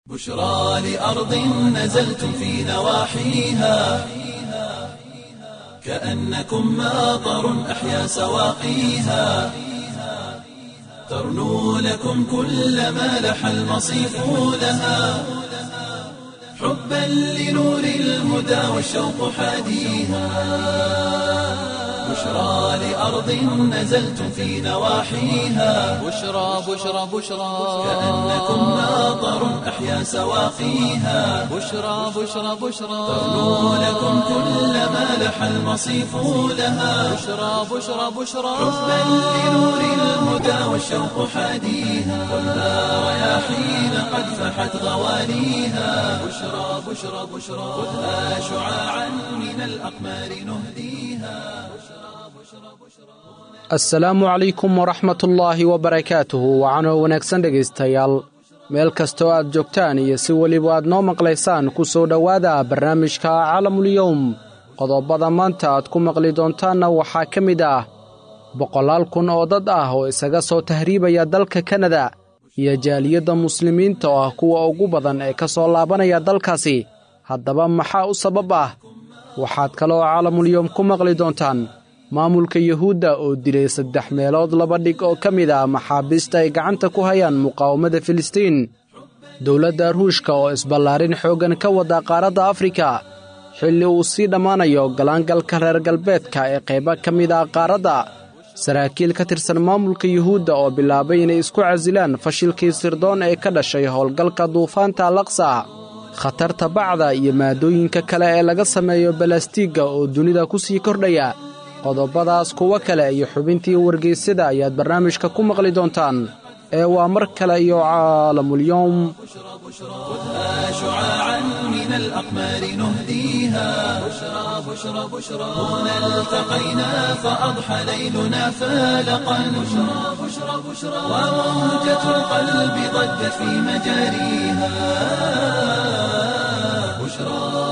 بشرى لأرض نزلتم في نواحيها كأنكم ماطر أحيا سواقيها ترنو لكم كل ما لح المصيف لها حبا لنور الهدى والشوق حاديها بشرى لأرض نزلتم في نواحيها بشرى بشرى بشرى كأنكم ماطر أحيا سواقيها بشرى بشرى بشرى ترنو لكم كل ما لح المصيف لها بشرى بشرى بشرى حبا لنور الهدى والشوق حاديها خذها رياحين قد فحت غواليها بشرى بشرى بشرى خذها شعاعا من الأقمار نهديها assalaamu calaykum waraxmatullaahi wabarakaatuhu wacanoo wanaagsan dhegaystayaal meel kastoo aad joogtaan iyo si weliba aad noo maqlaysaan ku soo dhowaada barnaamijka calamulyowm qodobada maanta aad ku maqli doontaanna waxaa ka mid ah boqolaal kun oo dad ah oo isaga soo tahriibaya dalka kanada iyo jaaliyadda muslimiinta oo ah kuwa ugu badan ee ka soo laabanaya dalkaasi haddaba maxaa u sabab ah waxaad kaloo calamulyowm ku maqli doontaan maamulka yuhuudda oo dilay saddex meelood laba dhig oo ka mid ah maxaabiista ay gacanta ku hayaan muqaawamada filistiin dowladda ruushka oo isballaarin xooggan ka wada qaaradda afrika xilli uu sii dhammaanayo galaangalka reer galbeedka ee qaybo ka mid ah qaaradda saraakiil ka tirsan maamulka yuhuudda oo bilaabay inay isku casilaan fashilkii sirdoon ee ka dhashay howlgalka duufaanta alaqsa khatarta bacda iyo maadooyinka kale ee laga sameeyo balastiigga oo dunida ku sii kordhaya qodobadaas kuwo kale iyo xubintii wargeysyada ayaad barnaamijka ku maqli doontaan ee waa mar kale iyo caalamulyoom خذها شعاعا من الأقمار نهديها بشرى بشرى بشرى هنا التقينا فأضحى ليلنا فالقا بشرى بشرى بشرى وموجة القلب ضجت في مجاريها بشرى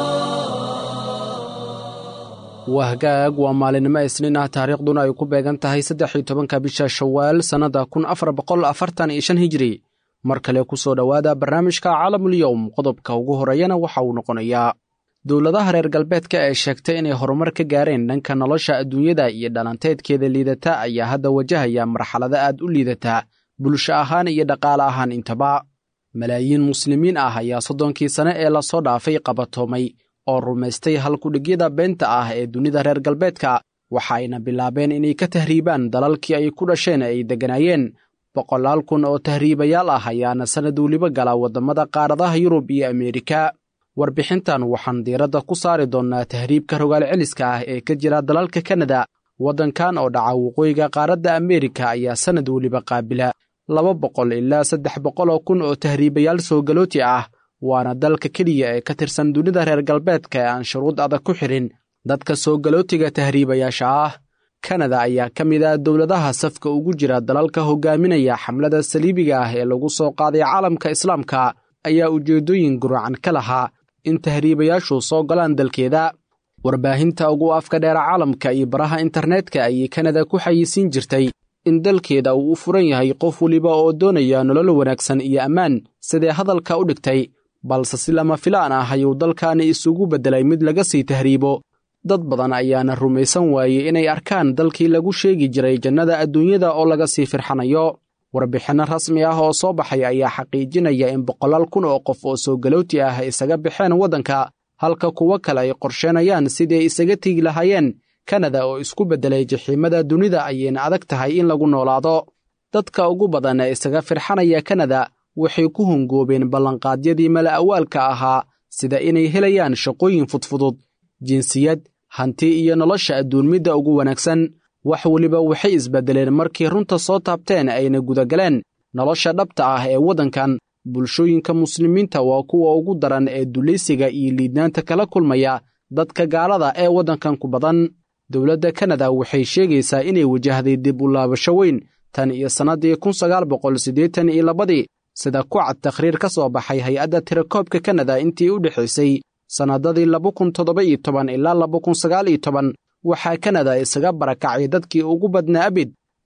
waa hagaag waa maalinimo isniin ah taariikhduna ay ku beegan tahay saddex iyo tobanka bisha shawaal sannadda kun afar boqol afartan iyo shan hijiri mar kale ku soo dhowaada barnaamijka caalamul-yowm qodobka ugu horreeyana waxa uu noqonayaa dowladaha reer galbeedka ee sheegtay inay horumar ka gaareen dhanka nolosha adduunyada iyo dhalanteedkeeda liidata ayaa hadda wajahaya marxalado aad u liidata bulsho ahaan iyo dhaqaale ahaan intaba malaayiin muslimiin ah ayaa soddonkii sane ee lasoo dhaafay qabatoomay oo rumaystay halkudhigyada beenta ah ee dunida reer galbeedka waxa ayna bilaabeen inay ka tahriibaan dalalkii ay ku dhasheen ay degganaayeen boqolaal kun oo tahriibayaal ah ayaana sannad weliba gala waddamada qaaradaha yurub iyo ameerika warbixintan waxaan diiradda ku saari doonnaa tahriibka rogaal celiska ah ee ka jira dalalka kanada waddankan oo dhaca waqooyiga qaaradda ameerika ayaa sannad weliba qaabila laba boqol ilaa saddex boqol oo kun oo tahriibayaal soo galooti ah waana dalka keliya ee ka tirsan dunida reer galbeedka ee aan shuruud adag ku xidhin dadka soo galootiga tahriibayaasha ah kanada ayaa ka mid ah dowladaha safka ugu jira dalalka hogaaminaya xamlada saliibiga ah ee lagu soo qaaday caalamka islaamka ayaa ujeeddooyin guracan ka lahaa in tahriibayaashu soo galaan dalkeeda warbaahinta ugu afka dheera caalamka iyo baraha internetka ayay kanada ku xayisiin jirtay in dalkeeda uu u furan yahay qof weliba oo doonaya nolol wanaagsan iyo ammaan sidee hadalka u dhigtay balse si lama filaan ah ayuu dalkaani isugu beddelay mid laga sii tahriibo dad badan ayaana rumaysan waayey inay arkaan dalkii lagu sheegi jiray jannada adduunyada oo laga sii firxanayo warbixinno rasmi ah oo soo baxay ayaa xaqiijinaya in boqolaal kun oo qof oo soo galooti ah isaga baxeen waddanka halka kuwo kale ay qorsheenayaan sidii ay isaga tegi lahaayeen kanada oo isku beddelay jaxiimada dunida ayayna adag tahay in lagu noolaado dadka ugu badan ee isaga firxanaya kanada waxay ku hongoobeen ballanqaadyadii mala awaalka ahaa sida inay helayaan shaqooyin fudfudud jinsiyad hanti iyo nolosha adduunmidda ugu wanaagsan wax weliba waxay isbeddeleen markii runta soo taabteen ayna gudagaleen nolosha dhabta ah ee waddankan bulshooyinka muslimiinta waa kuwa ugu daran ee dulaysiga iyo liidnaanta kala kulmaya dadka gaalada ee waddankan ku badan dowladda kanada waxay sheegaysaa inay wajahday dib u laabasho weyn tan iyo sannaddii kun sagaal boqol siddeetan iyo labadii sida ku cad takhriir ka soo baxay hay-adda tirakoobka kanada intii u dhexaysay sannadadii laba kun toddoba iyo toban ilaa laba kun sagaal iyo toban waxaa kanada isaga barakacay dadkii ugu badnaa abid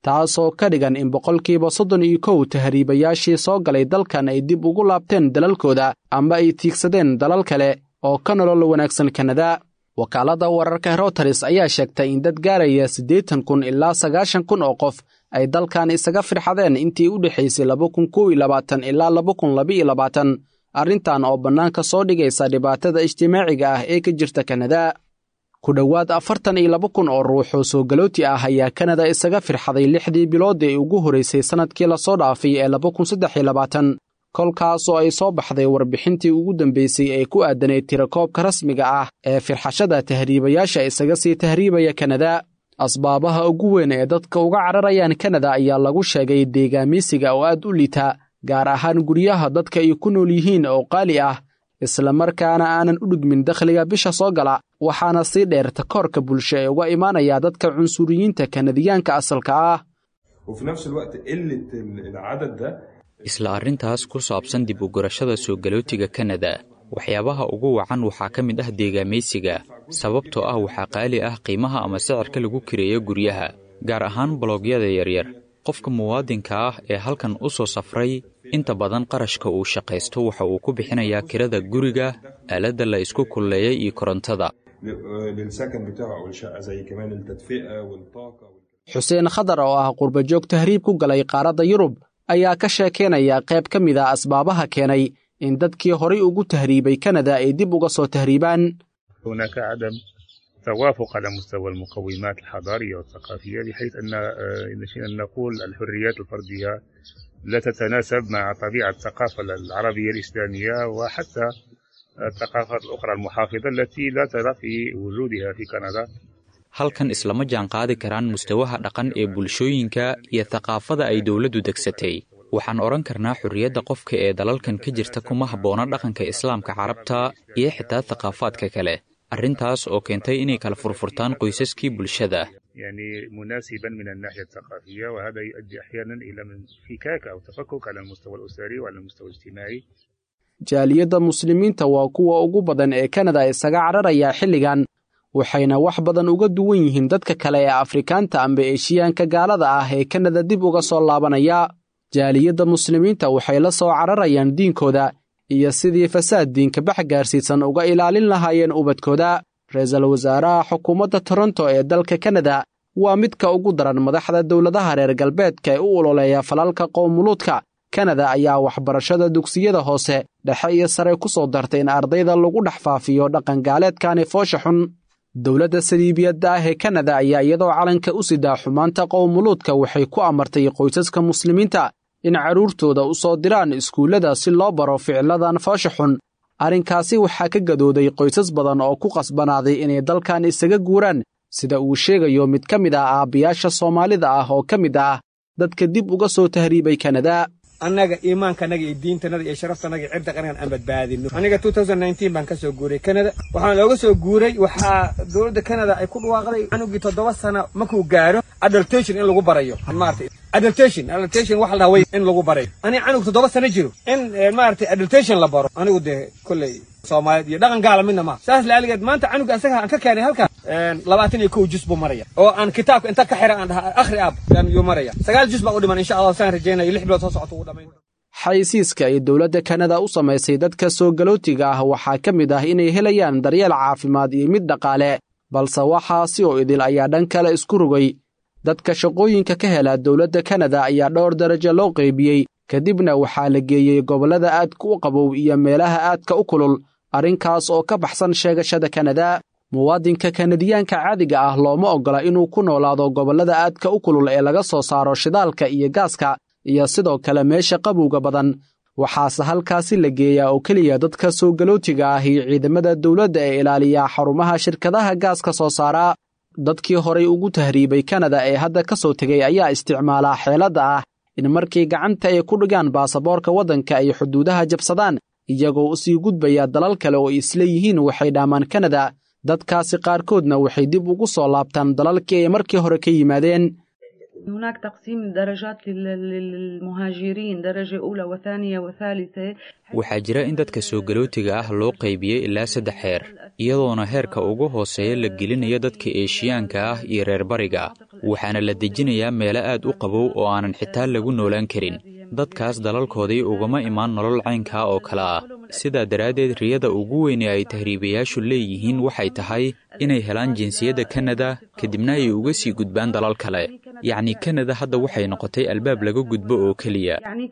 taasoo ka dhigan in boqolkiiba soddon iyo kow tahriibayaashii soo galay dalkan ay dib ugu laabteen dalalkooda ama ay tiigsadeen dalal kale oo ka nolol wanaagsan kanada wakaaladda wararka routers ayaa sheegtay in dad gaaraya siddeetan kun ilaa sagaashan kun oo qof ay dalkan isaga firxadeen intii u dhexaysay laba kun kow iyo labaatan ilaa laba kun labaiyo labaatan arrintan oo bannaanka soo dhigaysa dhibaatada ijtimaaciga ah ee ka jirta kanada ku dhowaad afartan iyo laba kun oo ruux oo soo galooti ah ayaa kanada isaga firxaday lixdii bilood ee ugu horraysay sannadkii lasoo dhaafay ee laba kun saddex iyo labaatan kolkaas oo ay soo baxday warbixintii ugu dambaysay ee ku aadanayd tirakoobka rasmiga ah ee firxashada tahriibayaasha isaga sii tahriibaya kanada asbaabaha ugu weyn ee dadka uga cararayaan kanada ayaa lagu sheegay deegaamiysiga oo aad u liita gaar ahaan guryaha dadka ay ku nool yihiin oo qaali ah islamarkaana aanan u dhigmin dakhliga bisha soo gala waxaana sii dheer takoorka bulsho ee uga imaanaya dadka cunsuriyiinta kanadiyaanka asalka ah isla arrintaas ku saabsan dib u gurashada soo galootiga kanada waxyaabaha ugu wacan waxaa ka mid ah deegaamaysiga sababtoo ah waxaa qaali ah qiimaha ama sicirka lagu kireeyo guryaha gaar ahaan bologyada yaryar qofka muwaadinka ah ee halkan u soo safray inta badan qarashka uu shaqaysto waxa uu ku bixinayaa kirada guriga aaladda la isku kulleeyay iyo korontada xuseen khadar oo ah qurbajoog tahriib ku galay qaaradda yurub ayaa ka sheekaynaya qayb ka mid a asbaabaha keenay in dadkii horay ugu tahriibay kanada ay dib uga soo tahriibaan توافق على مستوى المقومات الحضارية والثقافية بحيث أن أن نقول الحريات الفردية لا تتناسب مع طبيعة الثقافة العربية الإسلامية وحتى الثقافات الأخرى المحافظة التي لا ترى في وجودها في كندا halkan islama jaan qaadi karaan mustawaha dhaqan ee bulshooyinka iyo thaqaafada ay dowladdu degsatay waxaan odhan karnaa xorriyadda qofka ee dalalkan ka jirta kuma habboona dhaqanka islaamka carabta iyo xitaa thaqaafaadka kale arrintaas oo keentay inay kala furfurtaan qoysaskii bulshada يعني مناسبا من الناحية الثقافية وهذا يؤدي أحيانا إلى انفكاك أو تفكك على المستوى الأسري وعلى المستوى الاجتماعي jaaliyadda muslimiinta waa kuwa ugu badan ee kanada isaga cararaya xilligan waxayna wax badan uga duwan yihiin dadka kale ee afrikaanta amba eshiyaanka gaalada ah ee kanada dib uga soo laabanaya jaaliyadda muslimiinta waxay la soo cararayaan diinkooda iyo sidii fasaad diinka bax gaarsiisan uga ilaalin lahaayeen ubadkooda ra-iisul wasaaraha xukuumadda toronto ee dalka kanada waa midka ugu daran madaxda dowladaha reer galbeedka ee u ololeeya falalka qowmuluudka kanada ayaa waxbarashada dugsiyada hoose dhexe iyo sare ku soo dartay in ardayda lagu dhex faafiyo dhaqangaaleedkani foosha xun dowladda saliibiyadda ah ee kanada ayaa iyadoo calanka u sidaa xumaanta qowmuluudka waxay ku amartay qoysaska muslimiinta in carruurtooda u soo diraan iskuullada si loo baro ficiladan foosha xun arrinkaasi waxaa ka gadooday qoysas badan oo ku qasbanaaday inay dalkan isaga guuraan sida uu sheegayo mid ka mid ah aabbiyaasha soomaalida ah oo ka mid ah dadka dib uga soo tahriibay kanada annaga iimaankanaga iyo diintanada iyo sharaftanaga iyo cirda qarangan aan badbaadino aniga baan ka soo guuray kanada waxaan looga soo guuray waxaa dowladda kanada ay ku dhawaaqday canugii toddoba sano markuu gaaro adultation in lagu barayo maarata adultation adultation waxa la dhahaa way in lagu barayo aniga canug toddoba sano jiro in maaragtay adultation la baro anigu dee kolley soomaaliyeed iyo dhaqan gaala midna maaha saas laaligeed maanta canuga asaga aan ka keenay halkan labaatan iyo kow jus buu maraya oo aan kitaabka inta ka xira aan dhaha akhri aab yuu maraya sagaal jus baa u dhiman insha allah saan rajaynayo lix bilood soo socota ugu dhamayn xaysiiska ay dowladda kanada u samaysay dadka soo galootiga ah waxaa ka mid ah inay helayaan daryeel caafimaad iyo mid dhaqaale balse waxaasi oo idil ayaa dhan kale isku rogay dadka shaqooyinka ka hela dowladda kanada ayaa dhowr darajo loo qaybiyey kadibna waxaa la geeyey gobollada aadka u qabow iyo meelaha aadka u kulul arrinkaas oo ka baxsan sheegashada kanada muwaadinka kanadiyaanka caadiga ah looma oggola inuu ku noolaado gobollada aadka u kulul ee laga soo saaro shidaalka iyo gaaska iyo sidoo kale meesha qabowga badan waxaase halkaasi la geeyaa oo keliya dadka soo galootiga ah iyo ciidamada dowladda ee ilaaliya xarumaha shirkadaha gaaska soo saara dadkii horay ugu tahriibay kanada ee hadda ka soo tegay ayaa isticmaalaa xeeladda ah in markii gacanta ay ku dhigaan baasaboorka waddanka ay xuduudaha jabsadaan iyagoo u sii gudbaya dalal kale oo isla yihiin waxay dhaamaan kanada dadkaasi qaarkoodna waxay dib ugu soo laabtaan dalalkii ay markii hore ka yimaadeen هناك تقسيم درجات للمهاجرين درجة أولى وثانية وثالثة waxaa jira in dadka soo galootiga ah loo qaybiyey ilaa saddex heer iyadoona heerka ugu hooseeya la gelinayo dadka eeshiyaanka ah iyo reer bariga waxaana la dejinayaa meelo aad u qabow oo aanan xitaa lagu noolaan karin dadkaas dalalkoodii ugama imaan nolol caynkaa oo kale ah sidaa daraaddeed riyada ugu weyne ay tahriibayaashu leeyihiin waxay tahay inay helaan jinsiyadda kanada kadibna ay uga sii gudbaan dalal kale yacni kanada hadda waxay noqotay albaab laga gudbo oo keliya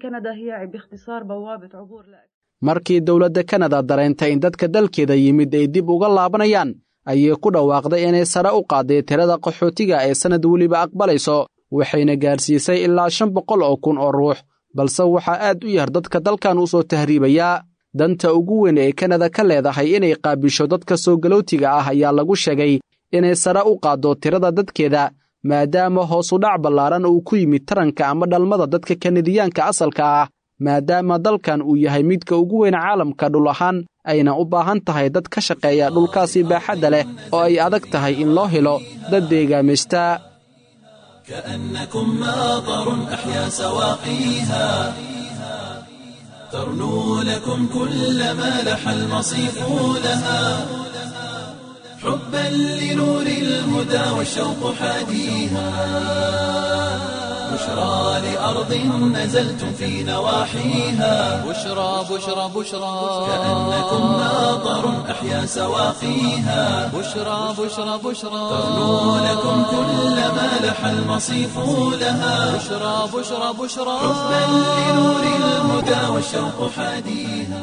markii dowladda kanada dareentay in dadka dalkeeda yimid ay dib uga laabanayaan ayay ku dhawaaqday inay sare u qaaday tirada qaxootiga ee sannad weliba aqbalayso waxayna gaarsiisay ilaa shan boqol oo kun oo ruux balse waxaa aad u yar dadka dalkan u soo tahriibayaa danta ugu weyn ee kanada ka leedahay inay qaabisho dadka soo galootiga ah ayaa lagu sheegay inay sare u qaaddo tirada dadkeeda maadaama hoosu dhac ballaaran uu ku yimid taranka ama dhalmada dadka kanadiyaanka asalka ah maadaama dalkan uu yahay midka ugu weyn caalamka dhul ahaan ayna u baahan tahay dad ka shaqeeya dhulkaasi baaxadda leh oo ay adag tahay in loo helo dad deegaamista كأنكم ماطر أحيا سواقيها ترنو لكم كل ما لح المصيف لها حبا لنور الهدى والشوق حاديها بشرى لأرض نزلتم في نواحيها بشرى بشرى بشرى كأنكم ماطر أحيا سواقيها بشرى بشرى بشرى ترنو لكم كل ما لح المصيف لها بشرى بشرى بشرى حبا لنور الهدى والشوق حاديها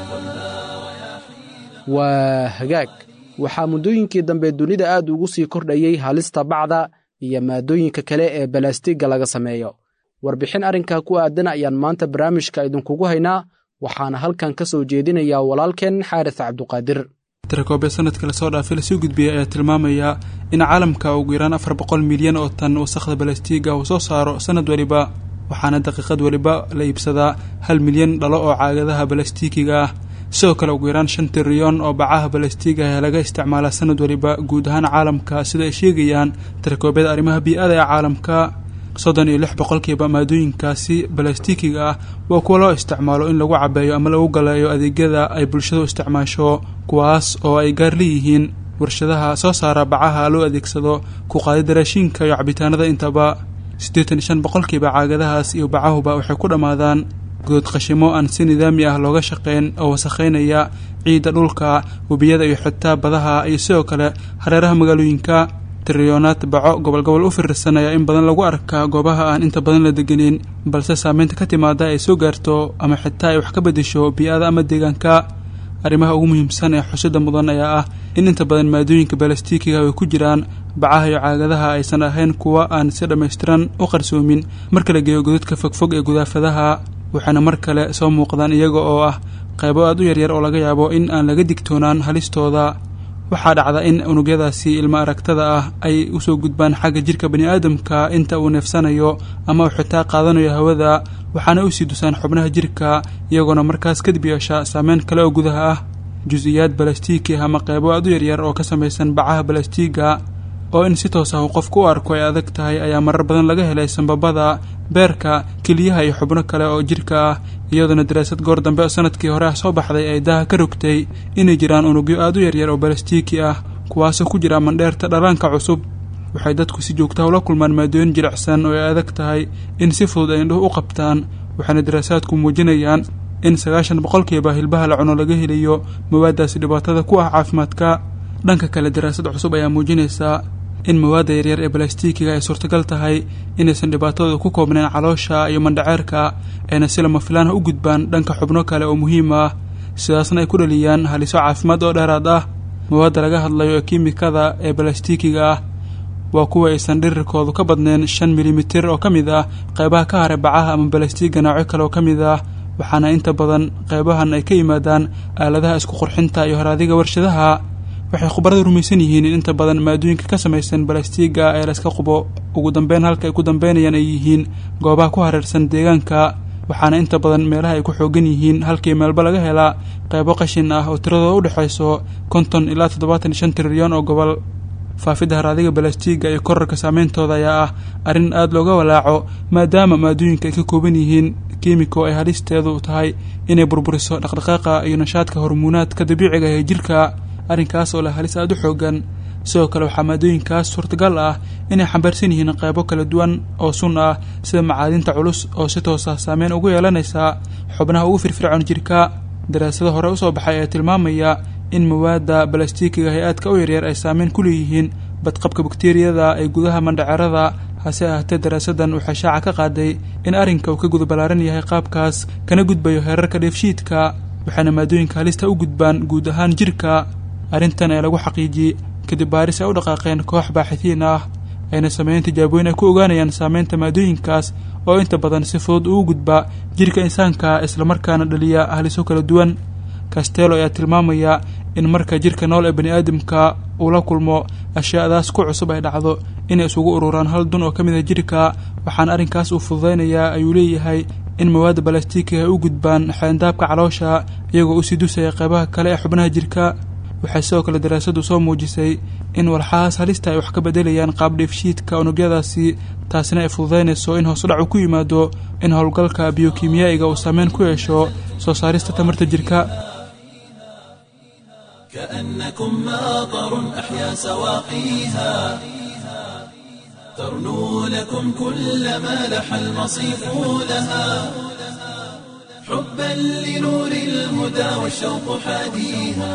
waa hagaag waxaa muddooyinkii dambe dunida aad ugu sii kordhayey halista bacda iyo maadooyinka kale ee balaastigga laga sameeyo warbixin arrinkaa ku aadan ayaan maanta barnaamijka idinkugu haynaa waxaana halkan ka soo jeedinayaa walaalkeen xaaris cabduqaadir tirakoobee sanadka lasoo dhaafay lasoo gudbiyey ayaa tilmaamaya in caalamka ugu yaraan afar boqol milyan oo tan wasakhda balastiiga uu soo saaro sanad weliba waxaana daqiiqad weliba la iibsadaa hal milyan dhalo oo caagadaha balastiikiga ah sidoo kale ugu yaraan shan trilyon oo bacaha balastiiga ah laga isticmaalaa sanad weliba guud ahaan caalamka sida ay sheegayaan tirakoobyada arrimaha bii-ada ee caalamka soddon iyo lix boqolkiiba maadooyinkaasi balastiikiga ah waa kuwa loo isticmaalo in lagu cabeeyo ama lagu galeeyo adeegyada ay bulshadu isticmaasho kuwaas oo ay gaar leeyihiin warshadaha soo saara bacaha loo adeegsado ku qaadida raashiinka iyo cabitaanada intaba siddeetan iyo shan boqolkiiba caagadahaas iyo bacahuba waxay ku dhammaadaan good qashimo aan si nidaami ah looga shaqayn oo wasakhaynaya ciidda dhulka webiyada iyo xitaa badaha iyo sidoo kale hareeraha magaalooyinka trilyonaad baco gobol gobol u firirsan ayaa in badan lagu arkaa goobaha aan inta badan la deganin balse saameynta ka timaada ay soo gaarto ama xitaa ay wax ka beddesho bii-ada ama deegaanka arrimaha ugu muhiimsan ee xusida mudan ayaa ah in inta badan maadooyinka balastiikiga ay ku jiraan bacaha iyo caagadaha aysan ahayn kuwa aan si dhammaystiran u qarsoomin marka la geeyo godadka fogfog ee gudaafadaha waxaana mar kale soo muuqdaan iyaga oo ah qaybo aad u yaryar oo laga yaabo in aan laga digtoonaan halistooda waxaa dhacda in unugyadaasi ilmo aragtada ah ay usoo gudbaan xagga jirka baniaadamka inta uu neefsanayo ama uu xitaa qaadanayo hawada waxaana usii dusaan xubnaha jirka iyagoona markaas kadib yeesha saameyn kale oo gudaha ah jus-iyaad balastiiki ama qaybo aad u yaryar oo ka samaysan bacaha balastiiga oo in si toos ah uu qofku u arko ay adag tahay ayaa marar badan laga helay sambabada beerka keliyaha iyo xubno kale oo jirka ah iyadoona daraasad goor dambe oo sanadkii hore ah soo baxday ay daha ka rogtay inay jiraan unugyo aad u yaryar oo balastiiki ah kuwaasoo ku jira mandheerta dhalaanka cusub waxay dadku si joogtaha ula kulmaan maadooyin jilicsan oo ay adag tahay in si fudud ay indhuhu u qabtaan waxaana daraasaadku muujinayaan in sagaashan boqolkiiba hilbaha la cuno laga helayo mawaadaasi dhibaatada ku ah caafimaadka dhanka kale daraasad cusub ayaa muujinaysaa in mawaadda yaryar ee balastiikiga ay suurtagal tahay inaysan dhibaatadooda ku koobnayn caloosha iyo mandhaceerka ayna si lama filaan ah u gudbaan dhanka xubno kale oo muhiim ah sidaasna ay ku dhaliyaan haliso caafimaad oo dheeraad ah mawaadda laga hadlayo ee kiimikada ee balastiikiga ah waa kuwa aysan dhirirkoodu ka badnayn shan milimitir oo ka mid ah qaybaha ka haray bacaha ama balastiiga noocyo kale oo ka mid ah waxaana inta badan qaybahan ay ka yimaadaan aaladaha isku qurxinta iyo horaadiga warshadaha waxay khubaradu rumaysan yihiin in inta badan maadooyinka ka samaysan balastiiga ee layska qubo ugu dambeyn halka ay ku dambeynayaan ay yihiin goobaha ku hareersan deegaanka waxaana inta badan meelaha ay ku xoogan yihiin halkii meelba laga helaa qaybo qashin ah oo tiradooda u dhexayso konton ilaa toddobaatan iyo shan trilyan oo gobol faafidda haraadiga balastiiga iyo korarka saameyntooda ayaa ah arrin aada looga walaaco maadaama maadooyinka ay ka kooban yihiin kiimiko ay halisteedu tahay inay burburiso dhaqdhaqaaqa iyo nashaadka hormuunaadka dabiiciga ee jirka arrinkaas oo leh halis aada u xoogan sidoo kale waxaa maadooyinkaas suurtagal ah inay xambaarsan yihiin qaybo kala duwan oo sun ah sida macaadinta culus oo si toos ah saameyn ugu yeelanaysa xubnaha ugu firfircoon jirka daraasado hore usoo baxay ee tilmaamaya in mawaadda balastiikiga hay-aadka u yaryar ay saameyn ku leeyihiin badqabka bakteriyada ee gudaha mandhacerada hase ahaatee daraasadan waxay shaaca ka qaaday in arrinka uu ka gudbalaaran yahay qaabkaas kana gudbayo heerarka dheefshiidka waxaana maadooyinka halista u gudbaan guud ahaan jirka arrintan ee lagu xaqiijiyey kadib baaris ay u dhaqaaqeen koox baaxitiin ah ayna sameeyeen tijaabooyin ay ku ogaanayaan saameynta maadooyinkaas oo inta badan si fudud ugu gudba jirka insaanka islamarkaana dhaliya haliso kala duwan castello ayaa tilmaamaya in marka jirka nool ee bani aadamka uu la kulmo ashyaadaas ku cusub ay dhacdo inay isugu ururaan hal dun oo ka mid ah jirka waxaana arrinkaas uu fududaynayaa ayuu leeyahay in mawaadda balastiikiga ay u gudbaan xeendaabka caloosha iyagoo usii dusaya qaybaha kale ee xubnaha jirka waxay sidoo kale daraasadu soo muujisay in walxahaas halista ay wax ka bedelayaan qaab dheefshiidka unugyadaasi taasina ay fududaynayso in hoosudhacu ku yimaado in howlgalka biyokimiyaa'iga uu saameyn ku yeesho soo saarista tamarta jirka كأنكم ماطر أحيا سواقيها ترنو لكم كل ما لح المصيف لها حبا لنور الهدى والشوق حاديها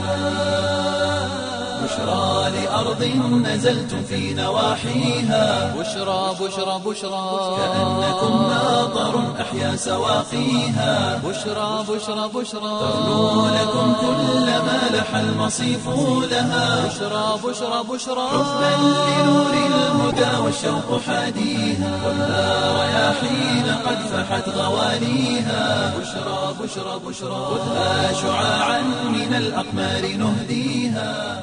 بشرى لأرض نزلتم في نواحيها بشرى بشرى بشرى كأنكم ماطر أحيا سواقيها بشرى بشرى بشرى ترنو لكم كل ما لح المصيف لها بشرى بشرى بشرى حبا لنور الهدى والشوق حاديها والها رياحين قد فحت غوانيها بشرى بشرى بشرى خذها شعاعا من الأقمار نهديها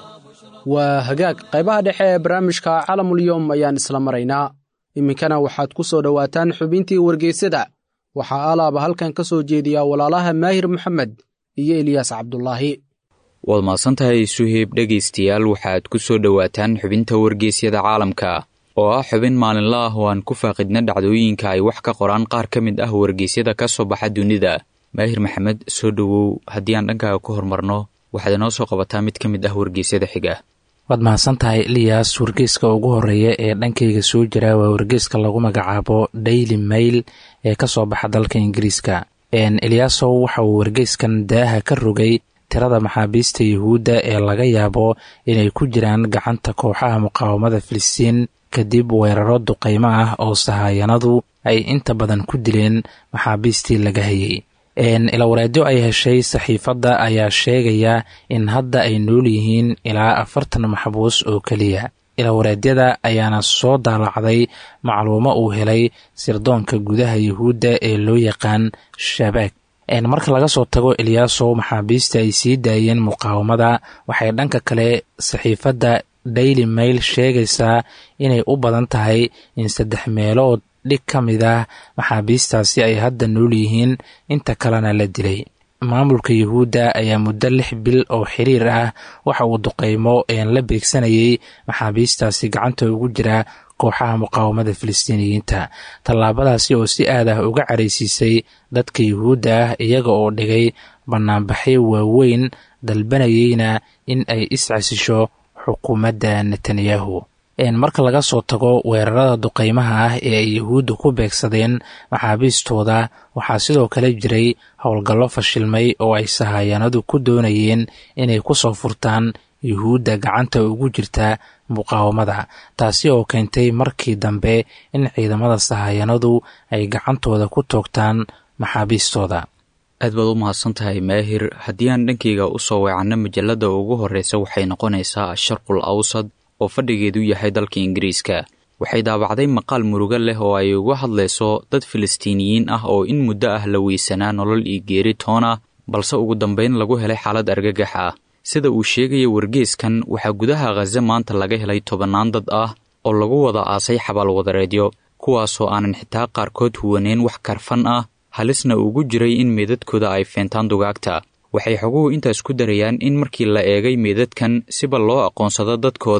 waa hagaag qaybaha dhexe ee barnaamijka caalamulyom ayaan isla maraynaa iminkana waxaad ku soo dhowaataan xubintii wargeysyada waxaa alaaba halkan ka soo jeediyaa walaalaha maahir moxamed iyo eliyaas cabdulaahi waad mahadsantahay suheyb dhegaystayaal waxaad ku soo dhowaataan xubinta wargeysyada caalamka oo ah xubin maalinla ah oo aan ku faaqidna dhacdooyinka ay wax ka qoraan qaar ka mid ah wargeysyada ka soo baxa dunida maahir maxamed soo dhowow haddii aan dhankaaga ku hormarno waxaad inoo soo qabataa mid ka mid ah wargeysyada xiga waad mahadsan tahay eliyas wargeyska ugu horeeya ee dhankayga soo jira waa wargeyska lagu magacaabo daily mail ee ka soo baxa dalka ingiriiska eliyaasow waxa uu wargeyskan daaha ka rogay tirada maxaabiista yuhuudda ee laga yaabo inay ku jiraan gacanta kooxaha muqaawamada filistiin kadib weeraro duqaymo ah oo sahaayanadu ay inta badan ku dileen maxaabiistii laga hayay ilawareedyo ay heshay saxiifadda ayaa sheegaya in hadda ay nool yihiin ilaa afartan maxbuus oo keliya ilawareedyada ayaana soo daalacday macluumo uu helay sirdoonka gudaha yuhuudda ee loo yaqaan shabaag marka laga soo tago eliyaasow maxaabiista ay sii daayeen muqaawamada waxay dhanka kale saxiifadda daily mail sheegaysaa inay u badan tahay in saddex meelood dhig ka mid ah maxaabiistaasi ay hadda nool yihiin inta kalena la dilay maamulka yuhuudda ayaa muddo lix bil oo xiriir ah waxa uu duqaymo een la beegsanayay maxaabiistaasi gacanta ugu jira kooxaha muqaawamada filistiiniyiinta tallaabadaasi oo si aad ah uga caraysiisay dadka yuhuudda ah iyaga oo dhigay bannaanbaxyo waaweyn dalbanayeyna in ay iscasisho xukuumadda netanyahu marka laga soo tago weerarada duqaymaha ah ee ay yuhuudda ku beegsadeen maxaabiistooda waxaa sidoo kale jiray howlgallo fashilmay oo ay sahaayanadu ku doonayeen inay ku soo furtaan yuhuudda gacanta ugu jirta muqaawamada taasi oo keentay markii dambe in ciidamada sahaayanadu ay gacantooda ku toogtaan maxaabiistooda aad baad u mahadsan tahay maahir haddii aan dhankayga u soo weecanno majalladda ugu horreysa waxay noqonaysaa asharqul awsad oo fadhigeedu yahay dalka ingiriiska waxay daabacday maqaal murugo leh oo ay uga hadlayso dad filistiiniyiin ah oo in muddo ah la weysanaa nolol iyo geeri toon ah balse ugu dambayn lagu helay xaalad argagax ah sida uu sheegaya wargeeskan waxaa gudaha khaze maanta laga helay tobannaan dad ah oo lagu wada aasay xabaalwadareedyo kuwaasoo aanan xitaa qaarkood huwaneyn wax karfan ah halisna ugu jiray in meedadkooda ay feentaan dugaagta waxay xoguhu intaas ku darayaan in markii la eegay meedadkan siba loo aqoonsado dadkooda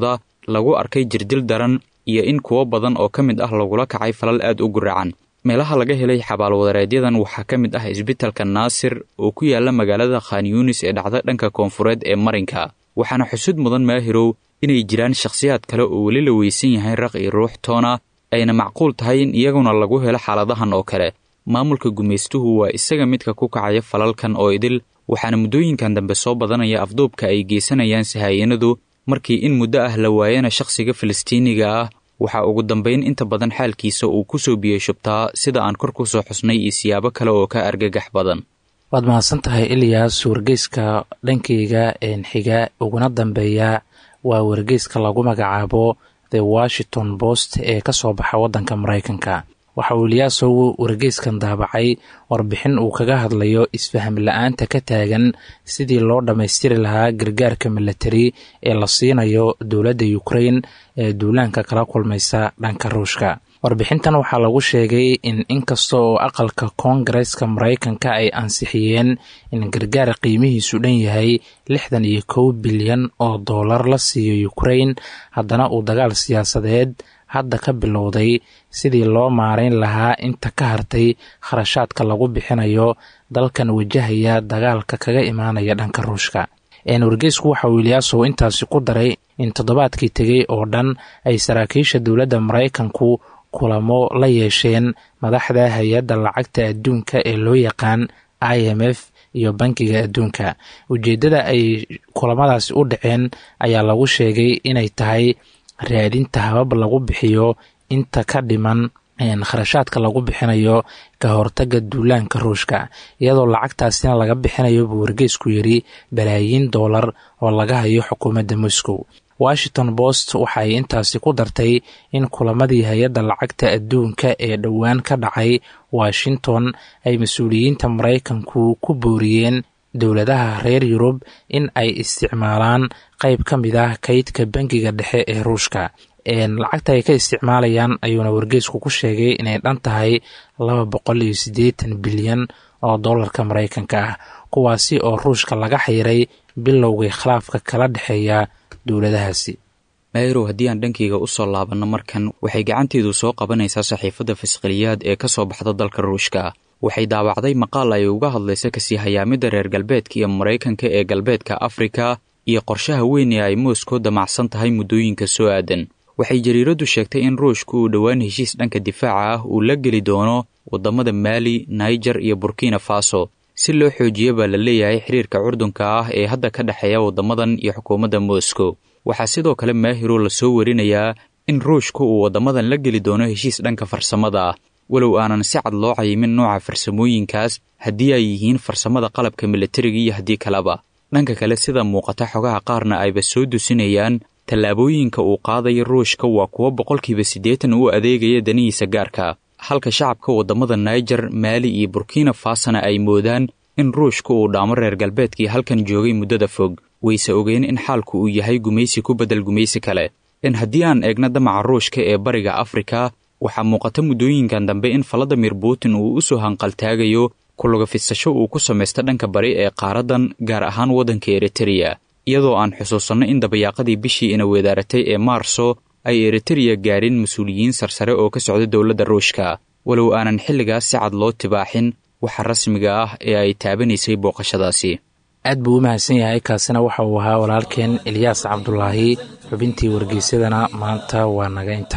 lagu arkay jirdil daran iyo in kuwo badan oo ka mid ah lagula kacay falal aad u guracan meelaha laga helay xabaalwadareedyadan waxaa ka mid ah isbitalka naasir oo ku yaala magaalada khan yuunis ee dhacda dhanka koonfureed ee marinka waxaana xusud mudan maahirow inay jiraan shakhsiyaad kale oo weli la weysan yahay raq iyo ruux toona ayna macquul tahay in iyaguna lagu helo xaaladahan oo kale maamulka gumaystuhu waa isaga midka ku kacaya falalkan oo idil waxaana muddooyinkan dambe soo badanaya afduubka ay geysanayaan sahaayanadu markii in muddo ah la waayana shakhsiga falastiiniga ah waxaa ugu dambayn inta badan xaalkiisa uu ku soo biyey shubtaa sida aan kor ku soo xusnay iyo siyaabo kale oo ka argagax badan waad mahadsan tahay ilyaas wargeyska dhankayga xiga uguna dambeeya waa wargeyska lagu magacaabo the washington post ee ka soo baxa waddanka maraykanka waxa uu ilyaasow wargeyskan daabacay warbixin uu kaga hadlayo isfaham la-aanta ka taagan sidii loo dhammaystiri lahaa gargaarka milatari ee la siinayo dowladda ukrain ee duulaanka kala kulmaysa dhanka ruushka warbixintan waxaa lagu sheegay in inkasta oo aqalka koongareska maraykanka ay ansixiyeen in gargaar qiimihiisu dhan yahay lixdan iyo kow bilyan oo dollar la siiyo ukrain haddana uu dagaal siyaasadeed hadda ka bilowday sidii loo maarayn lahaa inta ka hartay kharashaadka lagu bixinayo dalkan wajahaya dagaalka kaga imaanaya dhanka ruushka wargeysku waxa uu ilyaasow intaasi ku daray in toddobaadkii tegey oo dhan ay saraakiisha dowladda maraykanku kulamo la yeesheen madaxda hay-adda lacagta adduunka ee loo yaqaan i m f iyo bankiga adduunka ujeeddada ay kulamadaasi u dhaceen ayaa lagu sheegay inay tahay raadinta habab lagu bixiyo inta ka dhiman kharashaadka lagu bixinayo ka hortaga duulaanka ruushka iyadoo lacagtaasina laga bixinayo buu wargeysku yidhi balaayiin doolar oo laga hayo xukuumadda moscow washington post waxay intaasi ku dartay in kulamadii hay-adda lacagta adduunka ee dhowaan ka dhacay washington ay mas-uuliyiinta maraykanku ku booriyeen dowladaha reer yurub in ay isticmaalaan qayb ka mid ah kaydka bangiga dhexe ee ruushka lacagta ay ka isticmaalayaan ayuuna wargeysku ku sheegay inay dhan tahay laba boqol iyo siddeetan bilyan oo dollarka maraykanka ah kuwaasi oo ruushka laga xiray bilowgii khilaafka kala dhexeeya dowladahaasi mayrow haddii aan dhankayga u soo laabanno markan waxay gacanteedu soo qabanaysaa saxiifadda fasqaliyaad ee ka soo baxda dalka ruushka waxay daawacday maqaal ay uga hadlaysa kasii hayaamidda reer galbeedka iyo maraykanka ee galbeedka afrika iyo qorshaha weyn ee ay moscow damacsan tahay muddooyinka soo aadan waxay jariiraddu sheegtay in ruushku uu dhowaan heshiis dhanka difaaca ah uu la geli doono waddamada maali naijer iyo burkina faso si loo xoojiyo baa la leeyahay xiriirka curdunka ah ee hadda ka dhexeeya waddamadan iyo xukuumadda moscow waxaa sidoo kale maahiro lasoo warinayaa in ruushku uu waddamadan la geli doono heshiis dhanka farsamada ah walow aanan si cad loo cayimin nooca farsamooyinkaas haddii ay yihiin farsamada qalabka militariga iyo haddii kaleba dhanka kale sida muuqata xogaha qaarna ayba soo dusinayaan tallaabooyinka uu qaadaya ruushka waa kuwo boqolkiiba siddeetan u adeegaya danihiisa gaarka halka shacabka waddamada naijer maali iyo burkina fasona ay moodaan in ruushka uu dhaamo reer galbeedkii halkan joogay muddada fog wayse ogeen in xaalku uu yahay gumaysi ku beddel gumaysi kale in haddii aan eegno damaca ruushka ee bariga afrika waxaa muuqata muddooyinkan dambe in valadimir putin uu u soo hanqaltaagayo kulugafisasho uu ku samaysta dhanka bari ee qaaraddan gaar ahaan waddanka eritereya iyadoo aan xusuusanno in dabayaaqadii bishii ina weedaaratay ee maarso ay eritereya gaareen mas-uuliyiin sarsare oo ka socda dowladda ruushka walow aanan xilligaas si cad loo tibaaxin waxa rasmiga ah ee ay taabanaysay booqashadaasi aad buu u mahadsan yahay kaasina waxa uu ahaa walaalkeen ilyaas cabdulaahi xubintii wargeysadana maanta waa naga inta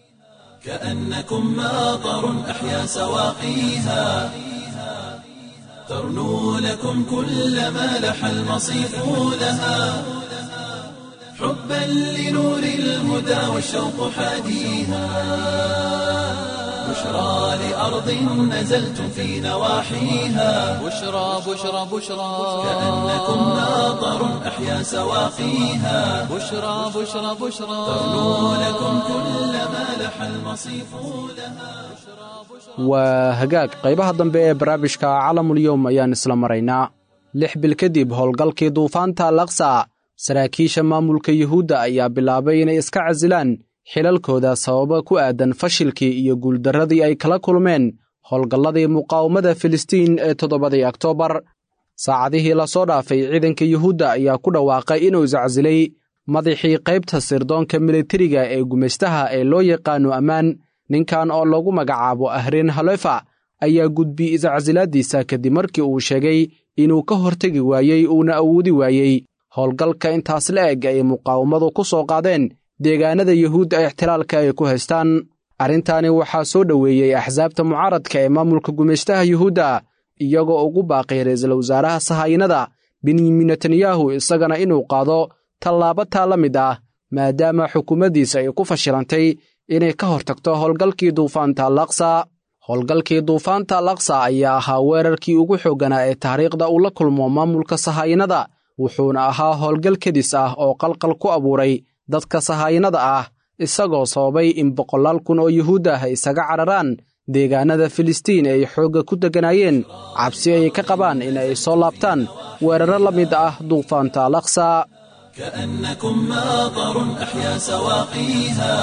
كأنكم ماطر أحيا سواقيها ترنو لكم كل ما لح المصيف لها حبا لنور الهدى والشوق حاديها بشرى لأرض نزلتم في نواحيها بشرى بشرى بشرى كأنكم ماطر أحيا سواقيها بشرى بشرى بشرى ترنو لكم كل ما لح المصيف لها waa hagaag qaybaha dambe ee barnaamijka calamulyowm ayaan isla maraynaa lix bil kadib howlgalkii duufaanta laksa saraakiisha maamulka yuhuudda ayaa bilaabay inay iska casilaan xilalkooda sababa ku aadan fashilkii iyo guuldarradii ay kala kulmeen howlgalladii muqaawamada filistiin ee toddobadii oktoobar saacadihii lasoo dhaafay ciidanka yuhuudda ayaa ku dhawaaqay inuu iscasilay madaxii qaybta sirdoonka militariga ee gumaystaha ee loo yaqaano ammaan ninkan oo lagu magacaabo ahreen halefa ayaa gudbiyey iscasilaaddiisa kadib markii uu sheegay inuu ka hortegi waayey uuna awoodi waayey howlgalka intaas la eg ay muqaawamadu ku soo qaadeen deegaanada yuhuudda ixtilaalka ay ku haystaan arrintaani waxaa soo dhoweeyey axsaabta mucaaradka ee maamulka gumaystaha yuhuudda iyagoo ugu baaqay ra'iisul wasaaraha sahaayinada benyamin netanyahu isagana inuu qaado tallaabo taa la mid ah maadaama xukuumaddiisa ay ku fashilantay inay ka hortagto howlgalkii duufaanta alaqsa howlgalkii duufaanta alaqsa ayaa ahaa weerarkii ugu xoogganaa ee taariikhda uu la kulmo maamulka sahaayinada wuxuuna ahaa howlgal kedis ah oo qalqal ku abuuray dadka sahaayinada ah isagoo sababay in boqolaal kun oo yuhuud ah isaga cararaan deegaanada filistiin ay xoogga ku degganaayeen cabsi ay ka qabaan in ay soo laabtaan weerarro la mid ah duufaanta alaqsa كأنكم ماطر أحيا سواقيها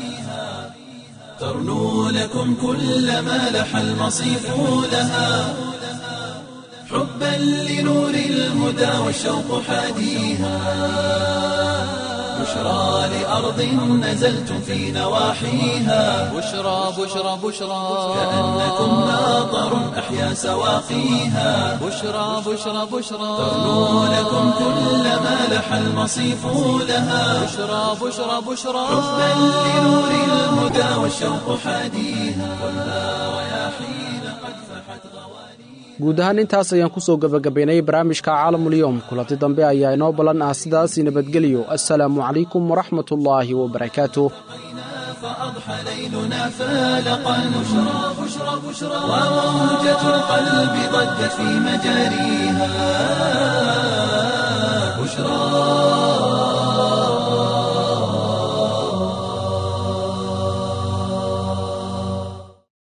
ترنو لكم كل ما لح المصيف لها حبا لنور الهدى والشوق حاديها بشرى لأرض نزلتم في نواحيها بشرى بشرى بشرى كأنكم ماطر أحيا سواقيها بشرى بشرى بشرى ترنو لكم كل ما لح المصيف لها بشرى بشرى بشرى حبا لنور الهدى والشوق حاديها ولا رياحين قد فحت غوانيها guud ahaan intaas ayaan ku soo gebagabaynay barnaamijka caalamulyoom kulanti dambe ayaa inoo ballan ah sidaas nabadgelyo assalaamu calaykum waraxmatullaahi wabarakaatuh فأضحى ليلنا فالقا بشرى بشرى بشرى وموجة القلب ضجت في مجاريها